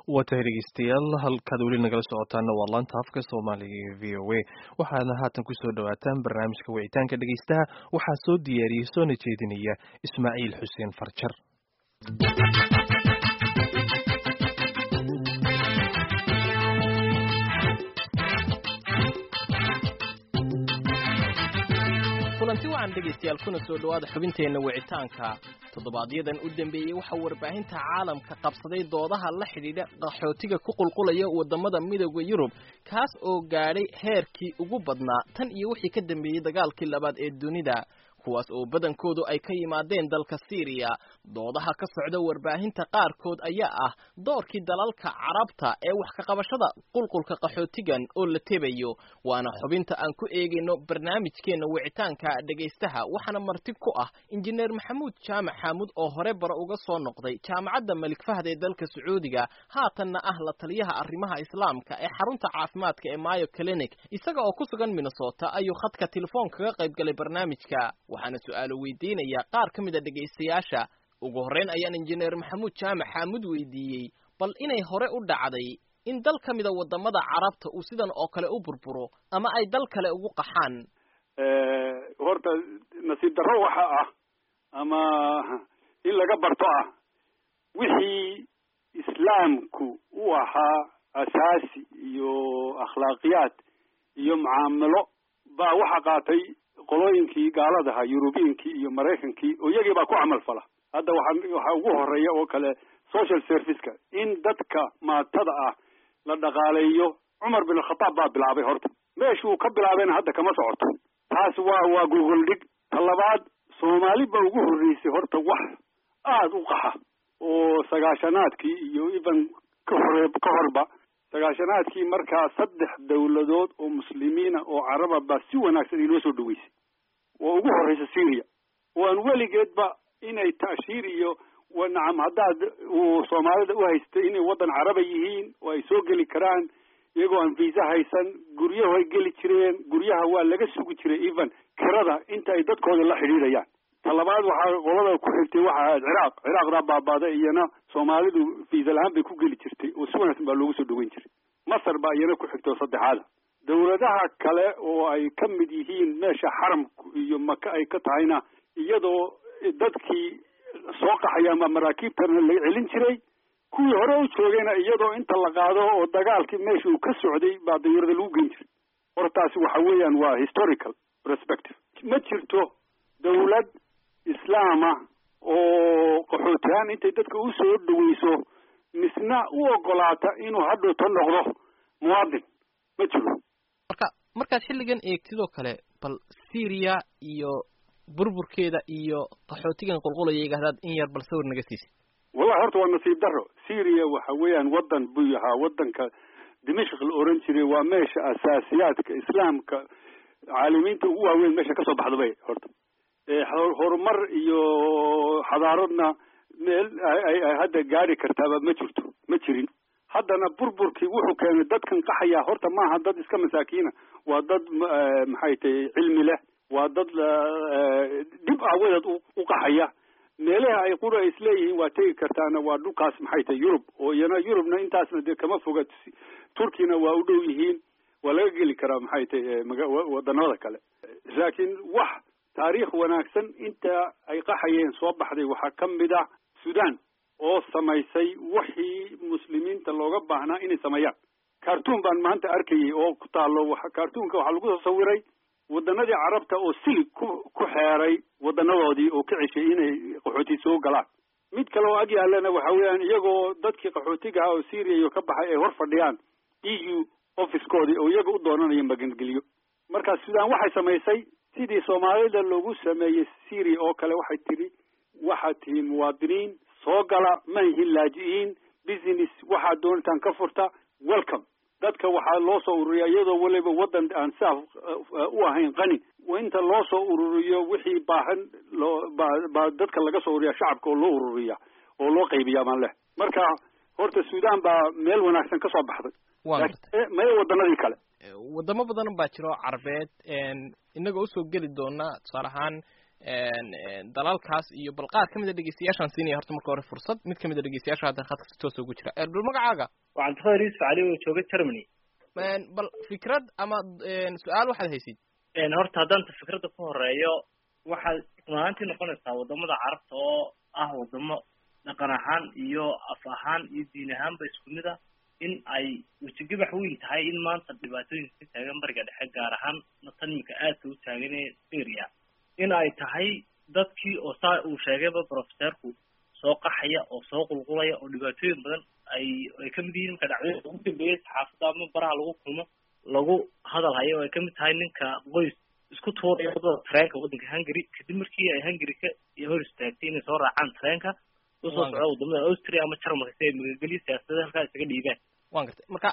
waa tahay dhegeystayaal halkaad weli nagala socotaana waa laanta afka soomaaliga ee v o a waxaadna haatan kusoo dhawaataan barnaamijka wicitaanka dhegeystaha waxaa soo diyaariyey soona jeedinaya ismaaciil xuseen farjar kulanti wacan dhegaystayaal kuna soo dhowaada xubinteenna wicitaanka toddobaadyaddan u dambeeyey waxaa warbaahinta caalamka qabsaday doodaha la xidhiidha qaxootiga ku qulqulaya waddamada midooda yurub kaas oo gaadhay heerkii ugu badnaa tan iyo wixii ka dambeeyey dagaalkii labaad ee dunida kuwaas oo badankoodu ay ka yimaadeen dalka siiriya doodaha ka socda warbaahinta qaarkood ayaa ah doorkii dalalka carabta ee wax ka qabashada qulqulka qaxootigan oo la tebayo waana xubinta aan ku eegayno barnaamijkeenna wicitaanka dhegaystaha waxaana marti ku ah injineer maxamuud jaamac xaamud oo hore bara uga soo noqday jaamacadda malik fahd ee dalka sacuudiga haatanna ah la taliyaha arrimaha islaamka ee xarunta caafimaadka ee mayo clinic isaga oo ku sugan minnesota ayuu khadka telefoon kaga qayb galay barnaamijka waxaana su-aalo weydiinaya qaar ka mid a dhegaystayaasha ugu horreyn ayaan injineer maxamuud jaamac xaamud weydiiyey bal inay hore u dhacday in dal ka mida waddamada carabta uu sidan oo kale u burburo ama ay dal kale ugu qaxaan horta nasiib darro waxa ah ama in laga barto ah wixii islaamku u ahaa asaasi iyo akhlaaqiyaad iyo mucaamalo baa waxa qaatay qolooyinkii gaaladaha yurubiyinkii iyo maraykankii oo iyagii baa ku camal fala hadda waxaa waxaa ugu horeeya oo kale social serviceka in dadka maatada ah la dhaqaaleeyo cumar bin alkhataab baa bilaabay horta meeshuu ka bilaabayna hadda kama socoto taas waa waa gogol dhig ta labaad soomaali ba ugu horreysay horta wax aada u qaxa oo sagaashanaadkii iyo even ka hore ka horba sagaashanaadkii markaa saddex dawladood oo muslimiina oo caraba baa si wanaagsan inoo soo dhaweysay oo ugu horreysa syria oo aan weligeedba inay ta'shiir iyo nacam haddaad uu soomaalida u haystay inay waddan caraba yihiin oo ay soo geli karaan iyagoo aan visa haysan guryahu ay geli jireen guryaha waa laga sugi jiray even kirada inta ay dadkooda la xidhiidhayaan ta labaad waxaa qolada ku xigtay waxa ahayd ciraaq ciraaqdaa baabaaday iyana soomaalidu visa la-aan bay ku geli jirtay oo si wanaagsan baa loogu soo dhaweyn jiray masar baa iyana ku xigtay oo saddexaada dawladaha kale oo ay ka mid yihiin meesha xaramku iyo maka ay ka tahayna iyadoo dadkii soo qaxayaan baa maraakiibtana laga celin jiray kuwii hore u joogayna iyadoo inta la qaado oo dagaalkii meesha uu ka socday baa dayarada lagu geyn jiray hortaasi waxa weeyaan waa historical perspective ma jirto dawlad islaama oo qaxootihaan intay dadka u soo dhaweyso misna u ogolaata inuu hadhowta noqdo muwaadin ma jiro marka markaad xilligan eegtidoo kale bal syria iyo burburkeeda iyo qaxootigan qulqulaya igahdaad in yar bal sawir naga siisay wallahi horta waa nasiib darro syria waxa weeyaan waddan buu ahaa waddanka dimashq la oran jiray waa meesha asaasiyaadka islaamka caalimiinta ugu waaweyn meesha kasoo baxda bay horta horumar iyo xadaaradna meel ay hadda gaari kartaaba ma jirto ma jirin haddana burburkii wuxuu keenay dadkan qaxaya horta maaha dad iska masaakiina waa dad maxay tahay cilmi leh waa dad dhib aawadeed u qaxaya meelaha ay qura isleeyihiin waa tegi kartaana waa dhulkaas maxay tahay yurub oo iyana yurubna intaasna dee kama foga turkina waa u dhow yihiin waa laga geli karaa maxay tahay wadanada kale laakiin wax taariikh wanaagsan inta ay qaxayeen soo baxday waxaa ka mid ah sudan oo samaysay wixii muslimiinta looga baahnaa inay sameeyaan cartoon baan maanta arkayay oo ku taalo cartoonka waxaa lagu soo sawiray wadanadii carabta oo silig ku ku xeeray wadanadoodii oo ka ceshay inay qaxooti soo galaan mid kale oo ag yaalana waxa weeyaan iyagoo dadkii qaxootiga ah oo syria iyo ka baxay ay hor fadhiyaan e u officekoodii oo iyaga u doonanaya magangeliyo marka sudan waxay samaysay sidii soomaalida loogu sameeyey syria oo kale waxay tidhi waxaad tihiin muwaadiniin soo gala ma yihiin laaji'iin business waxaad doonitaan ka furta welcome dadka waxaa loo soo ururiyaa iyadoo weliba waddan aan saaf u ahayn qani inta loo soo ururiyo wixii baahan loo baa baa dadka laga soo ururiya shacabka oo loo ururiya oo loo qaybiya maan leh marka horta sudan baa meel wanaagsan ka soo baxday maya waddanadii kale wadamo badan baa jiro carbeed inagoo usoo geli doona tusaale ahaan dalalkaas iyo bal qaar kamid a dhegeystayaashaan siinaya horta marka hore fursad mid kamid a dhegeystayaasha hadda khadka si toosa ugu jira bal magacaaga waxaan tafadar yusuf cali oo jooga germany bal fikrad ama su-aal waxaad haysid horta haddaan ta fikradda ku horeeyo waxaad runaantii noqonaysaa wadamada carabta oo ah wadamo dhaqan ahaan iyo af ahaan iyo diin ahaanba isku mid ah in ay wejigabax weyn tahay in maanta dhibaatooyinka ka taagan bariga dhexe gaar ahaan tan imika aadka u taagan ee syria in ay tahay dadkii oo saa uu sheegayba professorku soo qaxaya oo soo qulqulaya oo dhibaatooyin badan ay ay kamid yihiin marka dhacdooyinka ugu dambeeyay saxaafadda ama baraha lagu kulmo lagu hadal hayo oo ay kamid tahay ninka qoys isku tuuraya wadada tareenka waddanka hungary kadib markii ay hungary ka hor istaagtay inay soo raacaan tareenka usoo socda wadamada austria ama jarmalka si ay magagelyo siyaasadda halkaa isaga dhiibaan wan gartay marka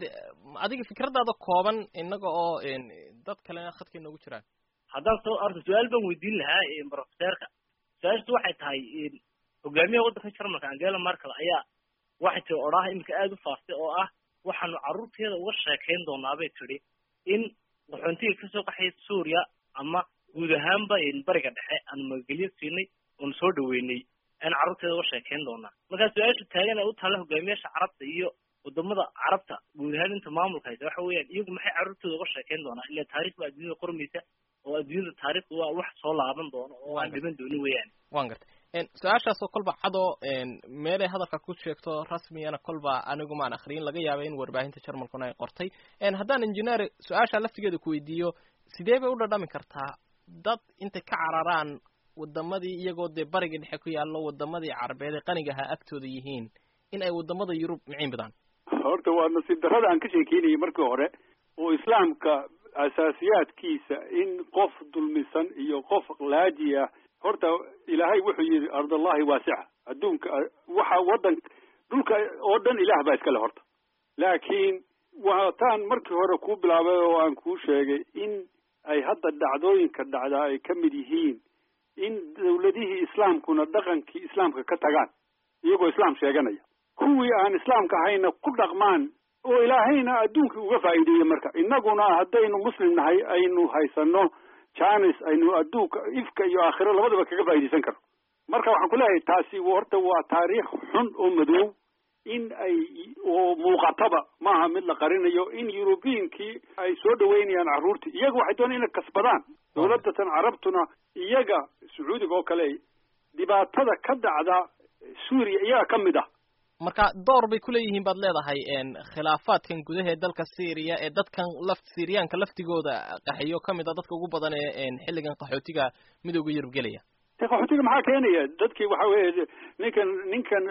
adiga fikraddaada kooban inaga oo dad kalena khadka inoogu jiraan haddaan soo arta su-aal baan weydiin lahaa professorka su-aashtu waxay tahay hogaamiyaha waddanka jarmalka angela merkel ayaa waxay tiri odhaha iminka aada u faaftay oo ah waxaanu carruurteeda uga sheekayn doonaa bay tidhi in qaxoontiga kasoo qaxaya suuriya ama guud ahaanba bariga dhexe aanu magagelyo siinay oonu soo dhaweynay aan carruurteeda uga sheekayn doonaa markaa su-aasha taagan ee u taalla hogaamiyaasha carabta iyo wadamada carabta guud ahaan inta maamulka haysa waxa weeyaan iyagu maxay carruurtooda uga sheekayn doonaa ila taarikh baa adduunyada qormaysa oo adduunyada taarikhdu waa wax soo laaban doono oo aan dhiman doonin weeyaan wan gartay su-aashaasoo kolba cadoo meelay hadalka ku sheegto rasmiyana kolba anigu maan akriyin laga yaaba in warbaahinta jarmalkuna ay qortay haddaan engineer su-aasha laftigeeda ku weydiiyo sidee bay u dhadhami kartaa dad intay ka cararaan wadamadii iyagoo dee bariga dhexe ku yaallo wadamadii carabeed ee qaniga ahaa agtooda yihiin in ay wadamada yurub miciin bidaan horta waa nasiib darrada aan ka sheekeynayay markii hore oo islaamka asaasiyaadkiisa in qof dulmisan iyo qof laaji ah horta ilaahay wuxuu yidhi ardallahi waasica adduunka waxa waddan dhulka oo dhan ilaah baa iskale horta laakiin waataan markii hore kuu bilaabay oo aan kuu sheegay in ay hadda dhacdooyinka dhacdaa ay ka mid yihiin in dawladihii islaamkuna dhaqankii islaamka ka tagaan iyagoo islaam sheeganaya kuwii aan islaamka ahayna ku dhaqmaan oo ilaahayna adduunka uga faa'iideeyey marka innaguna haddaynu muslim nahay aynu haysano janis aynu adduunka ifka iyo aakhiro labadaba kaga faa'iidaysan karno marka waxaan ku leeyahay taasi horta waa taariikh xun oo madow in ay oo muuqataba maaha mid la qarinayo in yurubiyinkii ay soo dhaweynayaan carruurtii iyaga waxay doonaan inay kasbadaan dawladatan carabtuna iyaga sacuudiga oo kale dhibaatada ka dhacda suuriya iyaga ka mid ah marka door bay kuleeyihiin baad leedahay khilaafaadkan gudaha ee dalka syria ee dadkan laf syriyaanka laftigooda qaxiyo kamid a dadka ugu badan ee xilligan qaxootiga midooda yurub gelaya qaxootiga maxaa keenaya dadkii waxa weeye ninkan ninkan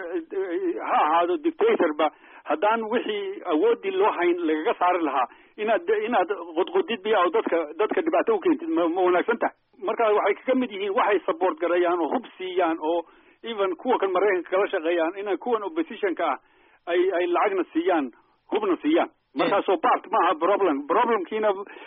ha ahaado dictatorba haddaan wixii awoodii loo hayn lagaga saari lahaa inaad inaad qodqodid biya oo dadka dadka dhibaato ukeentid ma ma wanaagsan tahay marka waxay kaga mid yihiin waxay support gareeyaan oo hub siiyaan oo even kuwa kan maraykanka kala shaqeeyaan ina kuwan oppositionka ah ay ay lacagna siiyaan hubna siiyaan markaasoo part maaha problem problemkiina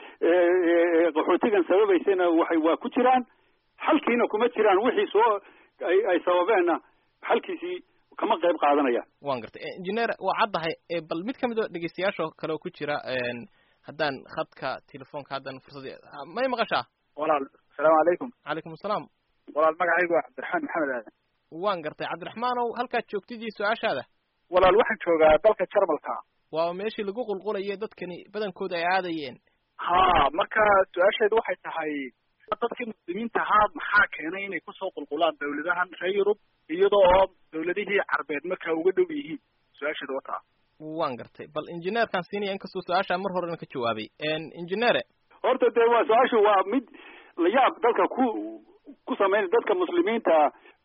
qaxootigan sababaysana waxay waa ku jiraan xalkiina kuma jiraan wixii soo ay ay sababeenna xalkiisii kama qayb qaadanayaan wan gartay engineer waa caddahay bal mid kamid oo dhegeystayaasha kale oo ku jira haddaan khadka telefoonka haddan fursad may maqashaa walaal asalaamu calaykum calaykum asalaam walaal magacaygu waa cabdiraxmaan maxamed aadan waan gartay cabdiraxmaanow halkaad joogtidii su-aashaada walaal waxaan joogaa dalka jarmalka waa meeshii lagu qulqulayo dadkani badankooda ay aadayeen ha marka su-aasheedu waxay tahay dadkii muslimiinta ahaa maxaa keenay inay kusoo qulqulaan dawladahan reer yurub iyadoo oo dawladihii carbeed markaa uga dhow yihiin su-aasheedu wataa waan gartay bal injineerkaan siinaya inkastoo su-aashaa mar horena ka jawaabay injineere horta dee waa su-aashu waa mid layaab dalka ku ku samayn dadka muslimiinta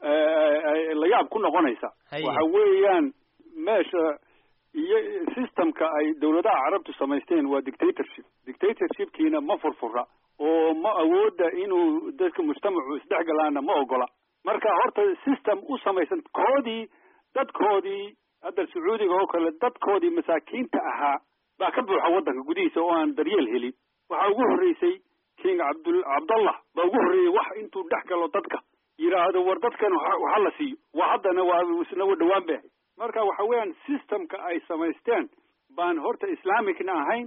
layaab ku noqonaysa waxa weeyaan meesha iyo systemka ay dawladaha carabtu samaysteen waa dictatorship dictatorshipkiina ma furfura oo ma awooda inuu dadka mujtamacu isdhexgalaana ma ogola marka horta system u samaysan koodii dadkoodii hadda sacuudiga oo kale dadkoodii masaakiinta ahaa baa ka buuxa waddanka gudihiisa oo aan daryeel helin waxaa ugu horreysay king cabdul cabdallah baa ugu horreeyey wax intuu dhex galo dadka yidhaahdo war dadkan waxa la siiyo waa haddana waa isna wa dhawaan bay ahayd marka waxa weeyaan systemka ay samaysteen baan horta islamicna ahayn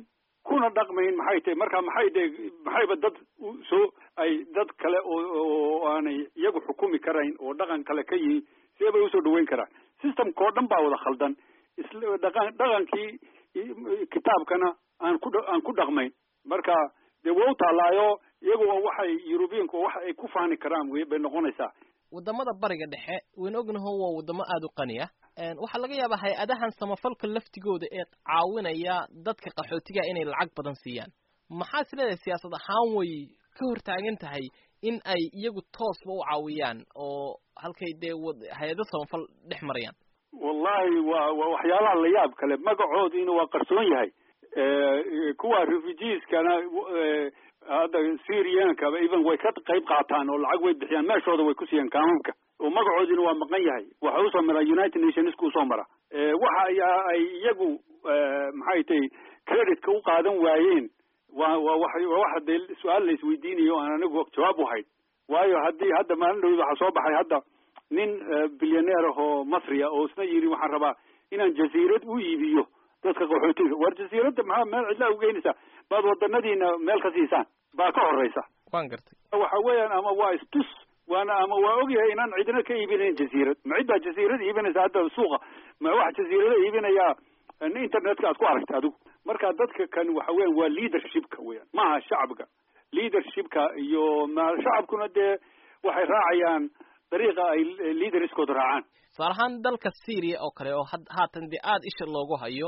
kuna dhaqmayn maxay tahay marka maxay de maxayba dad soo ay dad kale oo oo aanay iyagu xukumi karayn oo dhaqan kale ka yihiin see bay usoo dhaweyn karaan systemka oo dhan baa wada khaldan isla dhaqan dhaqankii kitaabkana aan ku aan ku dhaqmayn marka dee waa u taalaayo iyagu waxay yurubiyanku waxa ay ku faani karaan wey bay noqonaysaa wadamada bariga dhexe waynu ognaho waa wadamo aada u qani ah waxaa laga yaabaa hay-adahan samafalka laftigooda ee caawinaya dadka qaxootiga inay lacag badan siiyaan maxaa is leedahay siyaasad ahaan way ka hortaagan tahay in ay iyagu toosba u caawiyaan oo halkay dee hay-ado samafal dhex marayaan wallahi waa waa waxyaalaha la yaab kale magacoodiina waa qarsoon yahay kuwa refugeeskana hadda syriankaba even way ka qayb qaataan oo lacag way bixiyaan meeshooda way kusiiyaan kaamamka oo magacoodiina waa maqan yahay waxa usoo mara united nationska usoo mara waxa ayaa ay iyagu maxay tahay creditka u qaadan waayeen waa waa wa waa waxa dee su-aal la isweydiinayo aan anigu jawaab u hayn waayo haddii hadda maalin dhawd waxaa soo baxay hadda nin bilyaneer ah oo masriya oo isna yidhi waxaan rabaa inaan jasiirad u iibiyo dadka qaxootiga war jasiiradda maxaa meel cidlaa ugeynaysaa baad wadanadiina meel ka siisaan baa ka horeysa waan gartay waxa weeyaan ama waa istus waana ama waa ogyahay inaan cidina ka iibinayn jasiirad ma cid baa jasiirad iibinaysa hadda suuqa ma wax jasiirada iibinayaa internetka aad ku aragta adigu marka dadka kan waxa weyan waa leadershipka weyan maaha shacabka leadershipka iyo ma shacabkuna dee waxay raacayaan dariiqa ay leaderskooda raacaan tusaale ahaan dalka syria oo kale oo haatan dee aada isha loogu hayo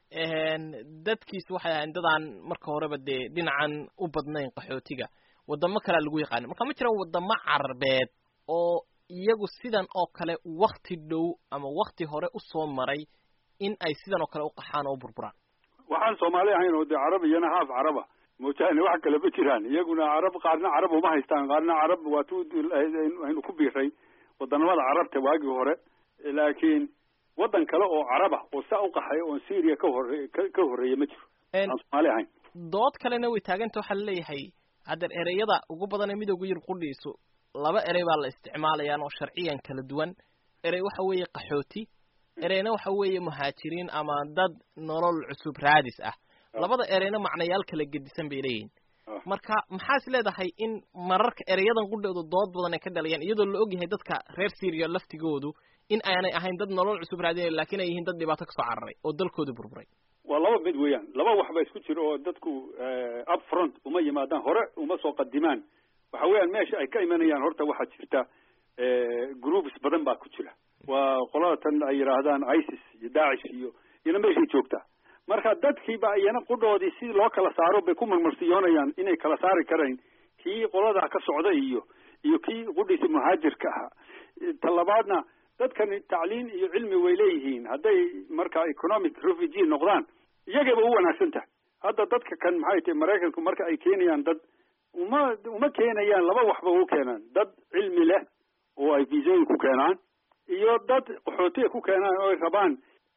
dadkiisu waxay ahayn dadaan marka horeba dee dhinacan u badnayn qaxootiga wadamo kalea lagu yaqaana marka ma jiraan wadamo carabeed oo iyagu sidan oo kale wakti dhow ama wakti hore usoo maray in ay sidan oo kale u qaxaan oo u burburaan waxaan soomaali ahayn oo dee carab iyana haaf caraba moojaane wax kale ma jiraan iyaguna carab qaarna carab uma haystaan qaarna carab waa tu aynu ku biiray wadanamada carabta waagii hore laakiin waddan kale oo caraba oo saa u qaxay oon syria ka hore ka horreeya ma jiro aan soomaali ahayn dood kalena way taaganta waxaa laleeyahay haddeer ereyada ugu badan ee midooga yurub qudhiisu laba erey baa la isticmaalayaan oo sharciyan kala duwan erey waxa weeye qaxooti ereyna waxa weeye muhaajiriin ama dad nolol cusub raadis ah labada ereyna macnayaal kala gedisan bay leeyihin marka maxaa is leedahay in mararka ereyadan qudhooda dood badan ay ka dhalayaan iyadoo la ogyahay dadka reer syria laftigoodu in aanay ahayn dad nolol cusub raadinay lakin ay yihiin dad dhibaato kasoo cararay oo dalkooda burburay waa laba mid weeyaan laba wax ba isku jiro oo dadku up front uma yimaadaan hore uma soo qadimaan waxa weeyaan meesha ay ka imanayaan horta waxaa jirta groups badan baa ku jira waa qolada tan ay yidhaahdaan isis iyo dacish iyo iyana meeshay joogtaa marka dadkiiba iyana qudhoodii si loo kala saaro bay ku marmarsiyoonayaan inay kala saari karayn kii qoladaa ka socda iyo iyo kii qudhiisa muhaajirka ahaa talabaadna dadkani tacliin iyo cilmi way leeyihiin hadday marka economic refugee noqdaan iyagayba u wanaagsan tahay hadda dadka kan maxay tahay maraykanku marka ay keenayaan dad uma uma keenayaan laba waxba u keenaan dad cilmi leh oo ay viisooyin ku keenaan iyo dad qaxootiga ku keenaan oo ay rabaan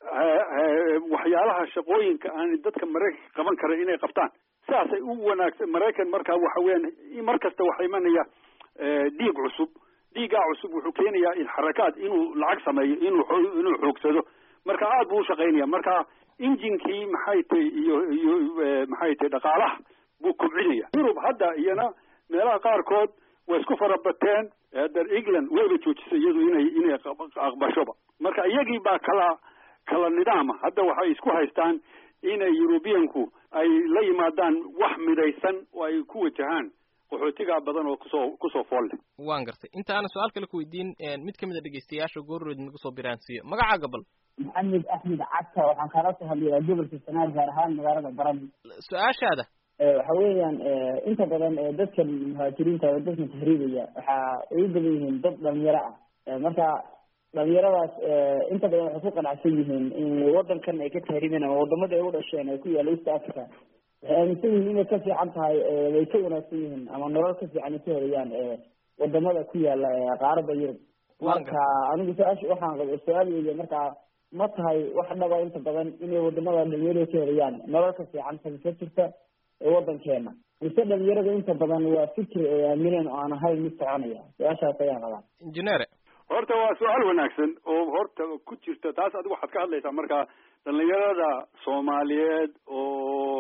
waxyaalaha shaqooyinka aan dadka maraykanka qaban karan inay qabtaan saasay u wanaagsan maraykan markaa waxa weeyaan mar kasta waxa imanaya dhiig cusub dhiigaa cusub wuxuu keenayaa xarakaad inuu lacag sameeyo inuu inuu xoogsado marka aad buu ushaqaynaya marka injinkii maxay tahay iyo iyo maxay tahay dhaqaalaha buu kobcinaya yurub hadda iyana meelaha qaarkood way isku farabateen der england wayba joojisay iyadu inay inay aqbashoba marka iyagii baa kala kala nidaama hadda waxay isku haystaan inay yurubiyanku ay la yimaadaan wax midaysan oo ay ku wajahaan qaxootigaa badan oo kusoo kusoo fool leh waan gartay inta aanan su-aal kale ku weydiin mid kamid a dhegeystayaasha goorrood nagu soo biraansiiyo magacaaga bal maxamed axmed cagta waxaan kaala soo hadlayaa gobolka sanaad gaar ahaan magaalada baran su-aashaada waxa weeyaan inta badan dadkan muhaajiriinta oo dadkan tahriibaya waxa ay u badan yihiin dad dhalinyaro ah marka dhalinyaradaas inta badan waxay ku qanacsan yihiin in wadankan ay ka tahriibeen ama wadamada ay u dhasheen ay ku yaalla east africa waxay aaminsan yihiin inay ka fiican tahay way ka wanaagsan yihiin ama nolol ka fiican ay ka helayaan wadamada ku yaala qaarada yurub marka anigu su-aasha waxaan qaba su-aal weeye marka ma tahay wax dhaba inta badan inay wadamada dhalinyarada ka helayaan nolol ka fiican tahay ka jirta ee wadankeena mise dhalinyarada inta badan waa fikri ay aamineen oo aan ahayn mid soconaya su-aashaas ayaan qabaa injineere horta waa su-aal wanaagsan oo horta ku jirta taas adigu waxaad ka hadlaysaa marka dhalinyarada soomaaliyeed oo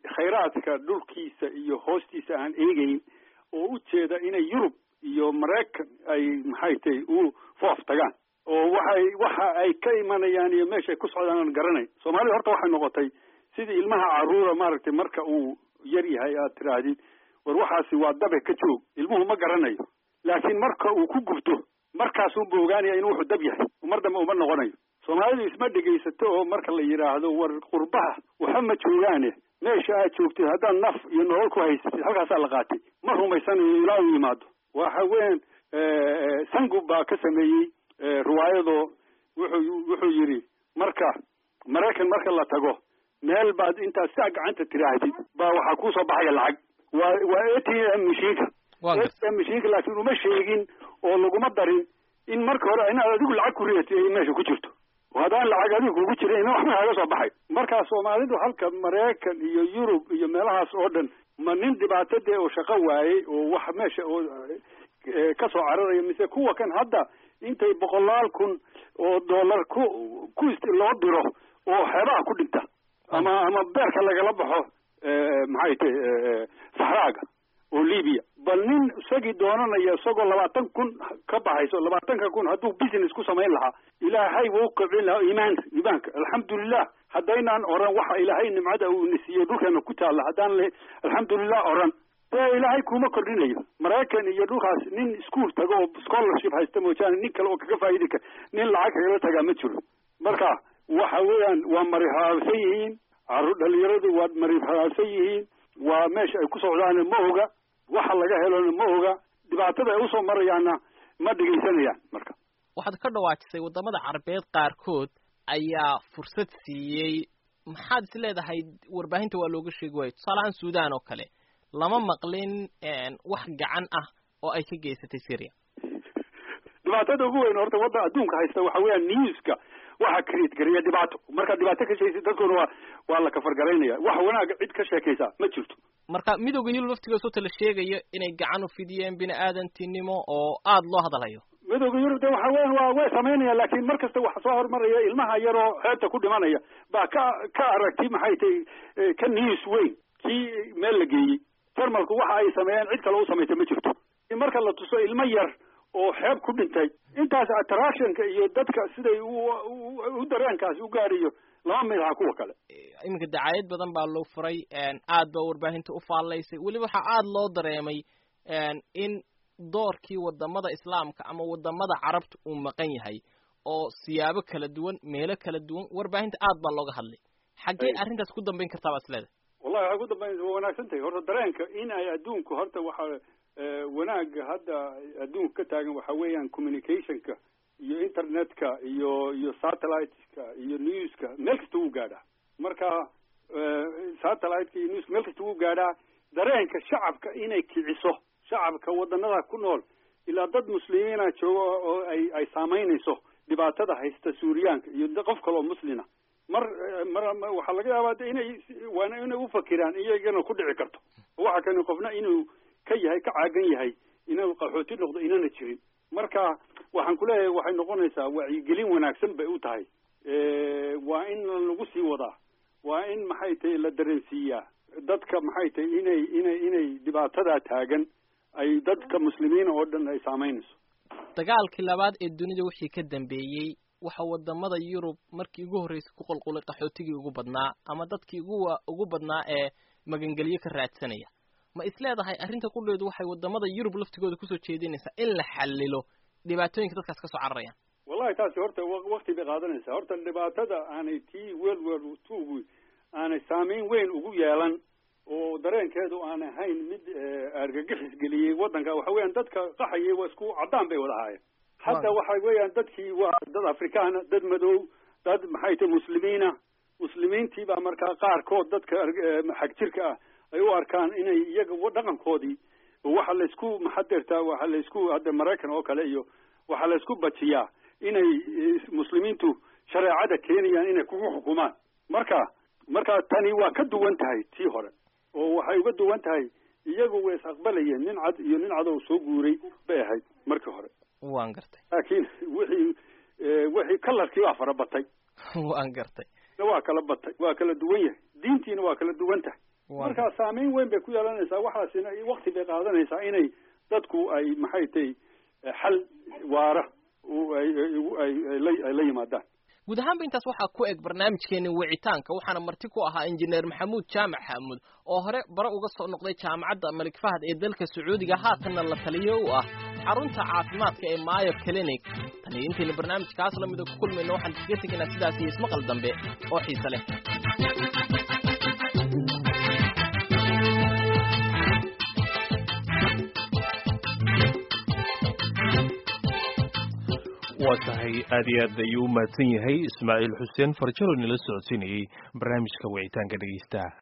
khayraadka dhulkiisa iyo hoostiisa aan eegeyn oo u jeeda inay yurub iyo maraykan ay maxay tahay u foof tagaan oo waxay waxa ay ka imanayaan iyo meesha ay ku socdaan aan garanayn soomaalida horta waxay noqotay sidii ilmaha caruura maaragtay marka uu yar yahay aad tiraahdid war waxaasi waa dabe ka joog ilmuhu ma garanayo laakiin marka uu ku gubto markaasuunba ogaanaya inuu wuxuu dab yahay mar dambe uma noqonayo soomaalidu isma dhegaysato oo marka la yidhaahdo war qurbaha waxa ma joogaane meesha aad joogtid haddaad naf iyo nolol ku haysatid halkaasaa la qaatay ma rumaysanayo ilaa uu yimaado waxa weyan sangub baa ka sameeyey riwaayadoo wuxuu wuxuu yidhi marka maraykan marka la tago meel baad intaad saa gacanta tiraahdid baa waxaa kuusoo baxaya lacag waa waa a t m mashiinka a t m mashiinka laakiin uma sheegin oo laguma darin in marka hore inaad adigu lacag ku ridatid ay meesha ku jirto haddaan lacag adigu kugu jirin ina waxba kaga soo baxay markaa soomaalidu halka maraykan iyo yurub iyo meelahaas oo dhan ma nin dhibaato dee oo shaqo waayey oo wax meesha oo ka soo cararaya mise kuwa kan hadda intay boqolaal kun oo dollar ku ku loo diro oo xeebaha ku dhinta ama ama beerka lagala baxo maxay tahay saxraaga oo libiya bal nin isagii doonanaya isagoo labaatan kun ka baxayso labaatanka kun hadduu business ku samayn lahaa ilaahay wuu kobcin lahaa iimaanka iimaanka alxamdulilah haddaynaan oran waxa ilaahay nimcada uu nisiiyo dhulkeena ku taalla haddaan le alxamdulilah oran dee ilaahay kuma kordhinayo maraykan iyo dhulkaas nin school tago oo scholarship haysta moojaane nin kale oo kaga faa'idi kara nin lacag kagala tagaa ma jiro marka waxa weeyaan waa marihalaabsan yihiin caruur dhalinyaradu waa marihalaabsan yihiin waa meesha ay ku socdaana ma oga waxa laga helona ma oga dhibaatada ay usoo marayaanna ma dhegaysanayaan marka waxaad ka dhawaajisay waddamada carabeed qaarkood ayaa fursad siiyey maxaad is leedahay warbaahinta waa looga sheegi waayo tusaalahaan sudan oo kale lama maqlin wax gacan ah oo ay ka geysatay syria dhibaatada ugu weyn horta wadda adduunka haysta waxa weeyaan newska waxa create gareeya dhibaato marka dhibaato ka sheegaysa dadkuna waa waa la kafargaraynaya wax wanaag cid ka sheekaysa ma jirto marka midowga yurub laftigoosoo la sheegayo inay gacan u fidiyeen bini aadantinimo oo aada loo hadalhayo midowga yurub de waxa weyan waa way samaynayaan laakiin mar kasta waxa soo hormaraya ilmaha yaroo xeebta ku dhimanaya baa ka ka aragti maxay tahay ka news weyn kii meel la geeyey jarmalku waxa ay sameeyeen cid kale u samaysa ma jirto marka la tuso ilmo yar oo xeeb ku dhintay intaas attractionka iyo dadka siday u dareenkaasi u gaadhayo lama mid aha kuwa kale iminka dacaayad badan baa loo furay aad baa warbaahinta u faallaysay weliba waxaa aada loo dareemay in doorkii wadamada islaamka ama wadamada carabta uu maqan yahay oo siyaabo kala duwan meelo kala duwan warbaahinta aad baa looga hadlay xaggee arrintaas ku dambayn kartaa baad isleedahay wallahi waxay ku dambayn waa wanaagsan tahay horta dareenka in ay adduunku horta waxa wanaaga hadda adduunka ka taagan waxa weeyaan communicationka iyo internetka iyo iyo satelliteka iyo newska meel kasta wuu gaadhaa marka satelliteka iyo newska meel kasta wuu gaadhaa dareenka shacabka inay kiciso shacabka wadanada ku nool ilaa dad muslimiina jooga oo ay ay saamaynayso dhibaatada haysta suuriyaanka iyo qof kale oo muslina mar mar waxaa laga yaabaa inay waana inay ufakiraan iyagana ku dhici karto waxa kani qofna inuu ka yahay ka caagan yahay inuu qaxooti noqdo inana jirin marka waxaan kuleeyahay waxay noqonaysaa wacyigelin wanaagsan bay u tahay waa in lagu sii wadaa waa in maxay tahay la dareensiiyaa dadka maxay tahay inay inay inay dhibaatadaa taagan ay dadka muslimiina oo dhan ay saamaynayso dagaalkii labaad ee dunida wixii ka dambeeyey waxa wadamada yurub markii ugu horreysay ku qulqulay qaxootigii ugu badnaa ama dadkii ugu ugu badnaa ee magangelyo ka raadsanaya ma is leedahay arrinta qudheedu waxay wadamada yurub laftigooda kusoo jeedinaysaa in la xallilo dhibaatooyinka dadkaas kasoo cararayaan wallahi taasi horta wakti bay qaadanaysaa horta dhibaatada aanay tii world war two aanay saameyn weyn ugu yeelan oo dareenkeedu aan ahayn mid argagixis geliyey waddanka waxa weeyaan dadka qaxayay waa isku caddaan bay wada ahaayeen hadda waxa weeyaan dadkii waa dad afrikaana dad madow dad maxay tahay muslimiina muslimiintii baa markaa qaarkood dadka xag jirka ah ay u arkaan inay iyaga dhaqankoodii waxa laysku maxadeertaa waxa laysku hadda maraykan oo kale iyo waxaa laysku bajiyaa inay muslimiintu shareecada keenayaan inay kugu xukumaan marka marka tani waa ka duwan tahay tii hore oo waxay uga duwan tahay iyagu way is aqbalayeen nin cad iyo nin cadow soo guuray bay ahayd markii hore waan gartay laakiin wixii wixii kalarkii waa fara batay waan gartay waa kala batay waa kala duwan yahay diintiina waa kala duwan tahay marka saameyn weyn bay ku yeelanaysaa waxaasina wakti bay qaadanaysaa inay dadku ay maxay tahay xal waara ay la yimaadaan guud ahaanba intaas waxaa ku eg barnaamijkeeni wicitaanka waxaana marti ku ahaa injineer maxamuud jaamac xaamuud oo hore bare uga soo noqday jaamacadda malik fahad ee dalka sacuudiga haatanna la taliyo u ah xarunta caafimaadka ee maayo clinic taniyo intayna barnaamijkaas lamida ku kulmayno waxaan iskaga tegaynaa sidaas iyo ismaqal dambe oo xiise leh waa tahay aad iyo aad ayuu u mahadsan yahay ismaaciil xuseen farjalo nila socodsiinayey barnaamijka wicitaanka dhegeystaha